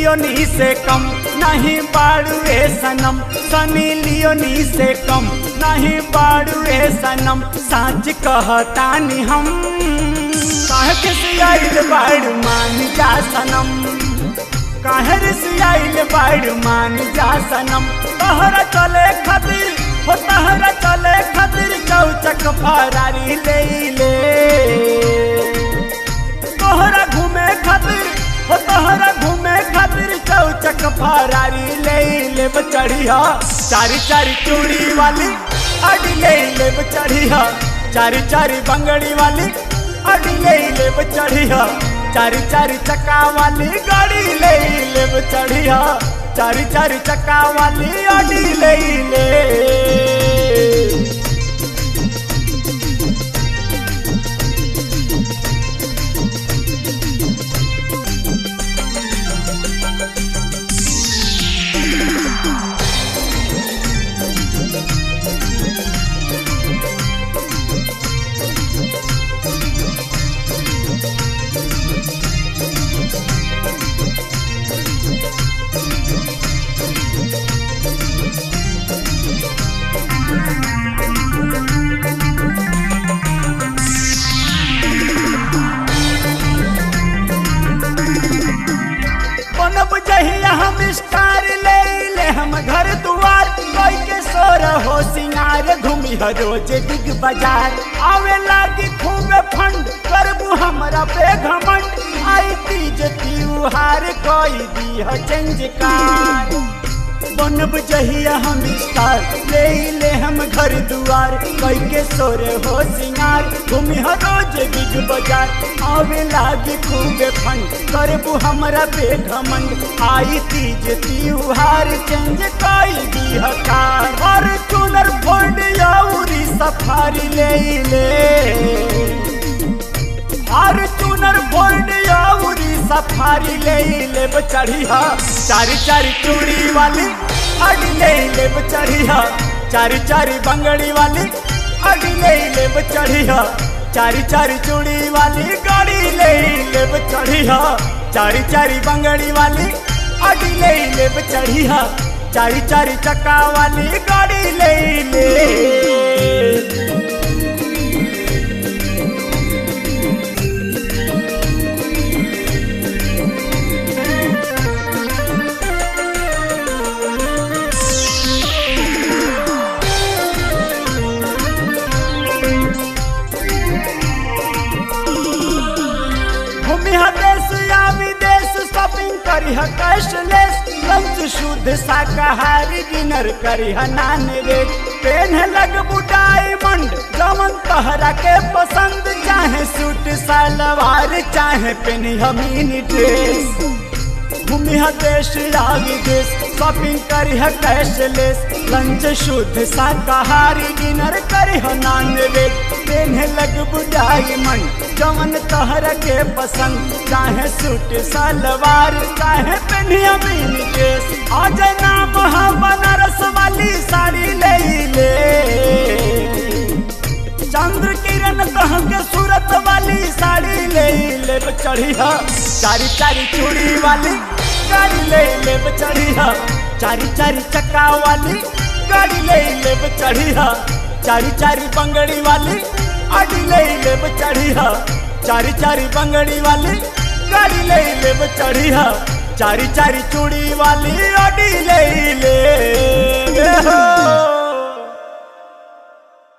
Leone से कम नहीं बाड़ू ए सनम सनी लियोनी से कम नहीं बाड़ू ए सनम साच कहतानी हम काहे के सियाइल बाड़ मान जा सनम काहे रे सियाइल बाड़ मान जा सनम तहरा चले खातिर हो तहरा चले खातिर चौचक फरारी ले ले तोहरा घूमे खातिर हो तोहरा घूमे खातिर चौचक फरारी ले ले चढ़िया चारी चारी चूड़ी वाली अड़ी ले ले चढ़िया चारी चारी बंगड़ी वाली अड़ी ले ले चढ़िया चारी चारी चक्का वाली गाड़ी ले ले चढ़िया चारी चारी चक्का वाली अड़ी ले ले बनब जहिया हम स्टार ले ले हम घर दुआर कोई के सोर हो सिंगार घूमी ह रोज बिग बाजार आवे लागी खूब फंड करबू हमरा पे घमंड आई तीज त्योहार कोई दी ह चेंज कार बनब जहिया हम स्टार ले ले हम घर दुआर कोई के सोर हो सिंगार घूमी ह रोज बिग बाजार आवे लागी खूब फंड करबू हमरा पे घमंड आई तीज त्योहार चेंज कोई दी हकार और चुनर फोल्ड याउरी सफारी ले ले और चुनर फोल्ड याउरी सफारी ले ले चढ़िया चारी चारी चूड़ी वाली अड़ी ले ले चढ़िया चारी चारी बंगड़ी वाली अड़ी ले ले चढ़िया चारी चारी चूड़ी वाली गाड़ी ले ले चढ़िया चारी चारी बंगड़ी वाली अड़ी ले ले चढ़िया चारी चारी चक्का वाली गाड़ी ले ले घूमी ह देश या विदेश शॉपिंग करी ह कैशलेस लंच शुद्ध शाकाहारी डिनर करी ह नॉन वेज पेन लग डायमंड जमन तहरा के पसंद चाहे सूट सलवार चाहे पेनी ह मिनी ड्रेस घूमी ह देश या विदेश शॉपिंग करी ह कैशलेस लंच शुद्ध शाकाहारी डिनर करी ह नॉन वेज पेन्हे लगबू डायमंड जवन तहरा के पसंद चाहे सूट सलवार चाहे पेनिया मिनी ड्रेस आज नाम ह बनारस वाली साड़ी ले ले चंद्र किरण कह के सूरत वाली साड़ी ले ले चढ़ी ह चारी चारी चूड़ी वाली गाड़ी ले ले चढ़ी ह चारी चारी चक्का वाली गाड़ी ले ले चढ़ी ह चारी चारी बंगड़ी वाली अड़ी ले ले चढ़ी ह चारी चारी बंगड़ी वाली गाड़ी ले ले चढ़ी ह चारी चारी चूड़ी वाली अड़ी ले ले हो